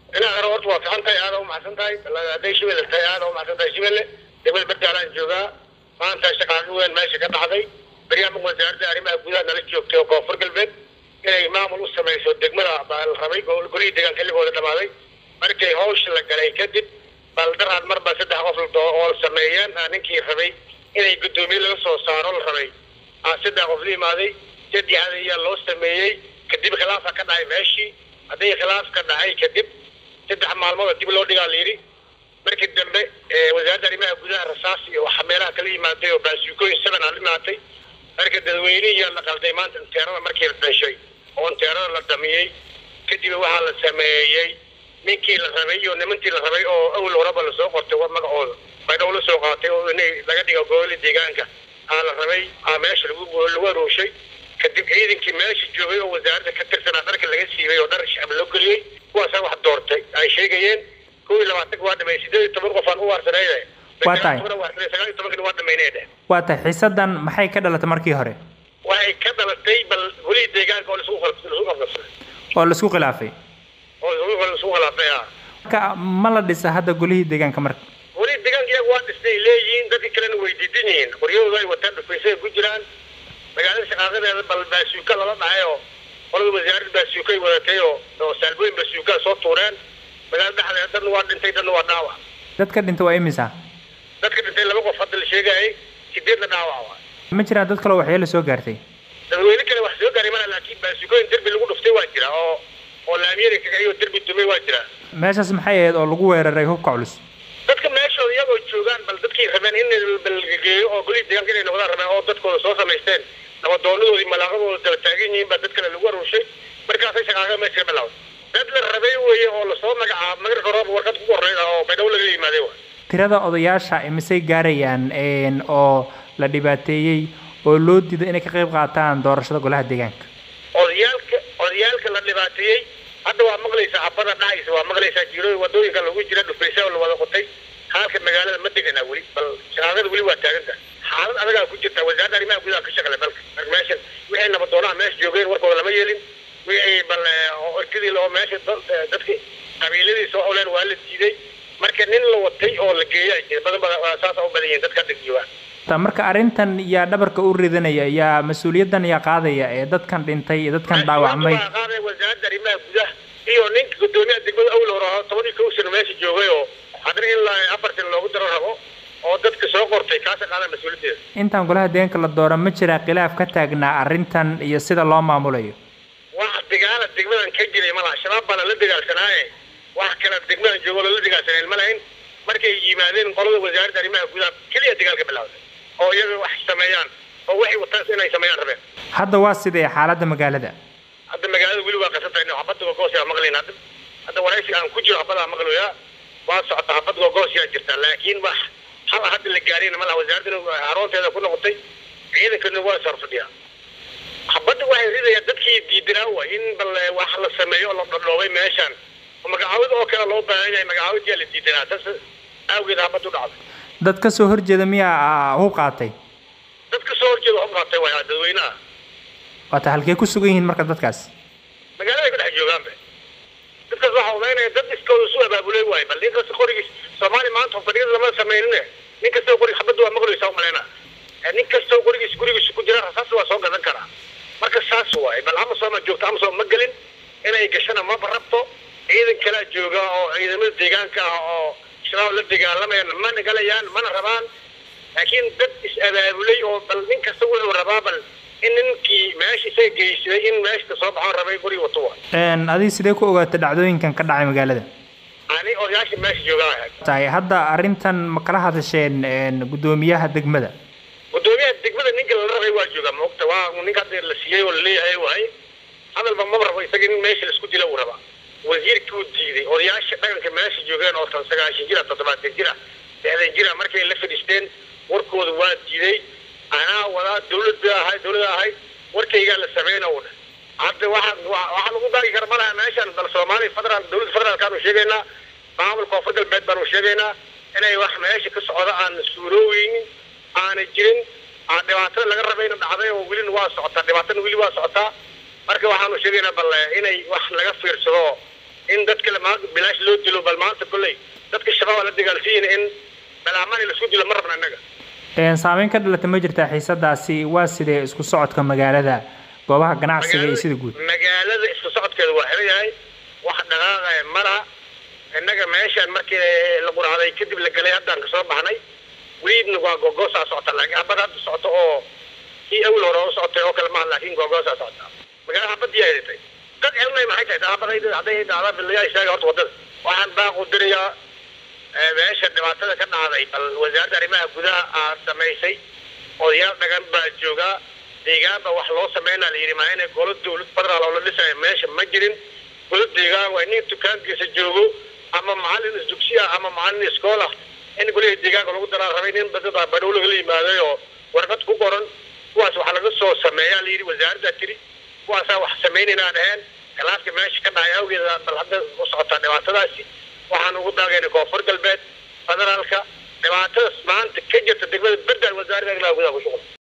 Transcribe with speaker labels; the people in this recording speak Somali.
Speaker 1: inaa hore horta waa fican tahay aada umacsan tahay hadday shibelle tahay aada umacsan tahay shibelle degmada berdaalaan joogaa maanta shaqaaqi weyn meesha ka dhacday baryaamig wasaaradda arrimaha gudaha nala joogtay oo koonfur galbeed inay maamul u samayso degmada baa la rabay golihii deegaanka xilligooda dhamaaday markay hawsha la galay kadib baldaraad marba saddex qof oo sameeyeen ninkii rabay inay guddoomiye laga soo saaro la rabay saddex qof la imaaday saddexda ayaa loo sameeyey kadib khilaafa ka dhacay meeshii hadday khilaaf ka dhacay kadib saddex maalmood dib loo dhigaa la yidhi markii dambe wasaaradda arrimaha gudaha rasaas iyo waxa meelaha kala yimaatay oo baasuukooyin seven aa la imaatay marka dadweynihiyaa la qalday maanta inteerada markii la dhashay oo inteerada la damiyey kadib waxaa la sameeyey ninkii la rabay iyo nimantii la rabay oo awal horeba lasoo qortay magacooda baydhow la soo qaatay oo inay laga dhigo gooli deegaanka aa la rabay aa meesha lagu lagu arooshay kadib ciidankii meesha joogay oo wasaaradda ka tirsanaa dharka laga siibay oo dhar shacab loo geliyey kuwaasaa wax doortay ay sheegayeen kow iyo labaatanka waa dhamay sideed iyo toban qof aan u waarsanayde
Speaker 2: Waa tahay.
Speaker 1: sagaal iyo tobankana waa dhamaynay dheh
Speaker 2: waa tahay xiisadan maxay ka dhalatay markii hore
Speaker 1: waxay ka dhalatay bal golihii deegaanka oo laisku khal- laisku qabqabsaday
Speaker 2: oo laisku khilaafay
Speaker 1: oo laisku laisku khilaafay ah
Speaker 2: marka ma la dhisa hadda golihii deegaanka marka
Speaker 1: golihii deegaanka iyaga waa dhistay leeyihiin dadka kalena way diidan yihiin qoryahooda ay wataan dhufaysay ku jiraan magaalada shaqaaqadeeda bal baasuuka lala dhacay oo qolada wasaaradda baasuuka ay wadatay oo oo saalbooyin baasuuka soo tuureen magaalada dhexdeeda dadna waa dhintay dadna waa dhaawac
Speaker 2: dadka dhinta waa imisa
Speaker 1: dadka dhintay laba qof hadda la sheegayay sideedna dhaawac waa
Speaker 2: ma jiraan dad kaloo waxyeelo soo gaartay
Speaker 1: dadweyne kale wax soo gaaray mana laakiin baasuukooyin derbi lagu dhuftay waa jira oo oo laamiyada kagayo derbi dumay waa jira
Speaker 2: meeshaas maxay ahayd oo lagu weeraray hubka culus
Speaker 1: dadka meeshooda iyagoo joogaan bal dadkii rabeen in balgeeyo oo golihii deegaanka inay noqdaan rabeen oo dadkooda soo samaysteen nabadoonadoodii malaaqadooda daba taagan yihiin baa dad kale lagu aruurshay markaasay shaqaaqa meesha ka bilowday dad la rabay weeye oo lasoo magacaabo magar horooba warqad ku qorreyd oo baydhabo laga yimaaday wa
Speaker 2: tirada odayaasha imisay gaarayaan een, oo la dhibaateeyey oo loo diiday inay ka qayb qaataan doorashada golaha deegaanka
Speaker 1: odayaalka odayaalka la dhibaateeyey hadda waa maqlaysaa habada dhacaysa waa maqlaysaa jiirooy wadooyinka lagu jira dhufaysa oo la wada qotay halka magaalada ma deganaa weli bal shaqaaqada weli waa taaganta xaalad adagaa ku jirta wasaaradda arrimaha gudaha ka shaqale dalka marka meeshan wixii nabadoonaha meesha joogeen warkooda lama yeelin wixii bal oo orkadii oo meesha dad- dadki qabiiladii soo oleen waa la diiday marka nin la watay oo la geeyay jira badan badan saasa u badan yihiin dadka hadda jooga
Speaker 2: Ta- marka arrintan yaa dhabarka u ridanaya yaa mas-uuliyaddan yaa qaadaya ee dadkan dhintay iyo dadkan dhaawacmay
Speaker 1: Waxaa qaaday wasaaradda arrimaha gudaha iyo ninka gudoomiyaha degmada awil hore ahaa toban iyo kow sano meesha joogay oo haddana in la afar sano loogu daro rabo oo dadka soo qortay kaasa qaadan mas-uuliyaddeeda
Speaker 2: intaan golaha deegaanka la dooro ma jira khilaaf ka taagnaa arrintan iyo sida loo maamulayo
Speaker 1: wax dagaala degmadan ka jiray ma laha shabaab baana la dagaalsanaaye wax kale degmadan joogo lala dagaalsanayn ma lahayn markay yimaadeen qolada wasaaradda arrimaha gudaha keliya dagaalka bilowday oo iyaga wax sameeyaan oo waxay wataan inay sameeyaan rabeen
Speaker 2: hadda waa sidee xaaladda magaalada
Speaker 1: hadda magaalada weli waa qasan tahay xabadda gogoosyaa maqlayn hadda hadda waraysi aan ku jiro xabadaa maqlayaa waa socota xabad gogoosyaa jirta laakiin wax hal hadda la gaarina ma laha wasaaraddana haroonteeda ku noqotay ciidankana waa sar fadhiyaa xabadda waxay ridayaan dadkii diidanaa wa in bal wax la sameeyo oo la dhadhoobay meeshan oo magacaawid oo kale loo baahan yahay magacaawidyaa la diidanaa tas awgeed xabad u dhacday
Speaker 2: dad ka soo horjeeda miyaa ah, hub qaatay
Speaker 1: dad ka soo horjeeda hub qaatay waa dadweynaha
Speaker 2: waata halkee ku sugan yihiin marka dadkaas
Speaker 1: magaalada ka dhex joogaanba dadkaas waxaa umaynaya dad iskooda isu abaabulay waayo bal nin kasta qorigiis soomaali maanta fadhiyada lama sameynine nin kastoo qorig xabadda waa maqlaysaa umalayna nin kastoo qorigiis gurigiisa ku jira rasaas waa soo gadan karaa marka saas waaye bal amasom ma joogto amasom ma gelin inay gashana maba rabto ciidan kalaa jooga oo ciidamada deegaanka ah oo shabaab la dagaalamayaan mana galayaan mana rabaan laakiin dad is-abaabulay oo bal nin kasta wuxuu rabaa bal in ninkii meesha isaga geysaday in meeshka soo baxoon rabay guri wato waa
Speaker 2: Een, adiga sidee ku ogaatay dhacdooyinkan ka dhacay magaalada
Speaker 1: ani odayaasha meesha joogaan ahayd
Speaker 2: tahay hadda arrintan ma kala hadasheen een, guddoomiyaha degmada
Speaker 1: gudoomiyaha degmada ninka la rabay waa joogaa maogta waa ninka hadda la siiyey oo laleeyahay waay hadalba maba rabo isaga in meesha laisku dila uu rabaa wasiirkii uu diiday odayaasha dhaqanka meesha joogeen oo tan sagaashan jira toddobaatan jira lixdan jira markay la fadhiisteen warkooda waa diiday anaa wadaa dawlad bay ahayd dawlada ahayd warkaygaa la sameyna u dheh hadda waxa waxaa lagu daagi kara malaha meeshan bal soomaaliya federaal dawladda federaalkaanu sheegaynaa maamulka koonfur galbeed baanu sheegaynaa inay wax meesha ka socda aan suurooweynin aanay jirin aan dhibaatada laga rabayna dhacday oo welina waa socotaa dhibaatana weli waa socotaa marka waxaanu sheegaynaa bal inay wax laga fiirsado in dadka maanta bilaash loo dilo bal maanta kolley dadka shabaab la dagaalsiin in balaamaan la isku dilo ma rabna annaga
Speaker 2: saameyn ka dhalata ma jirtaa xiisadaasi waa sidee isku socodka magaalada goobaha ganacsiga iyo sida guud
Speaker 1: magaalada isku socodkeeda waa xiran yahay wax dhaqaaqaya malaha innaga meeshaan markii la quraaday kadib la galay haddaan kasoo baxnay weliidna waa googoosaa socota laakiin habad hadda socoto oo kii awil hore u socotay oo kale maaha laakiin googoosaa socota magaalada habadii ay dhitay dad celnay maxay tahay habad hadday dhacdaa bilayaa istaaga horta wadada waxaan baaqu dirayaa meesha dhibaatada ka dhacday bal wasaaradda arrimaha gudaha aa samaysay odayaal dhagan baa joogaa deegaanba wax loo sameynaa la yidhi maa inay golo dawlad federaal oo la dhisayo meesha ma jirin golo deegaan waa nin dukaankiisa joogo ama macalin isdugsi ah ama macalin iskool ah in golihii deegaanka lagu daraa rabay nin badada badhow lagala yimaaday oo warqad ku qoran kuwaas wax laga soo sameeyaa la yidhi wasaaraddaa tiri kuwaasaa wax samaynaynaa dhaheen khilaafka meesha ka dhacay awgeeda bal hadda u socotaa dhibaatadaasi waxaan ugu daagaynay koonfur galbeed federaalka dhibaatadaas maanta ka jirta degmada berdaan wasaaradda arrimaha gudaha ku shuqul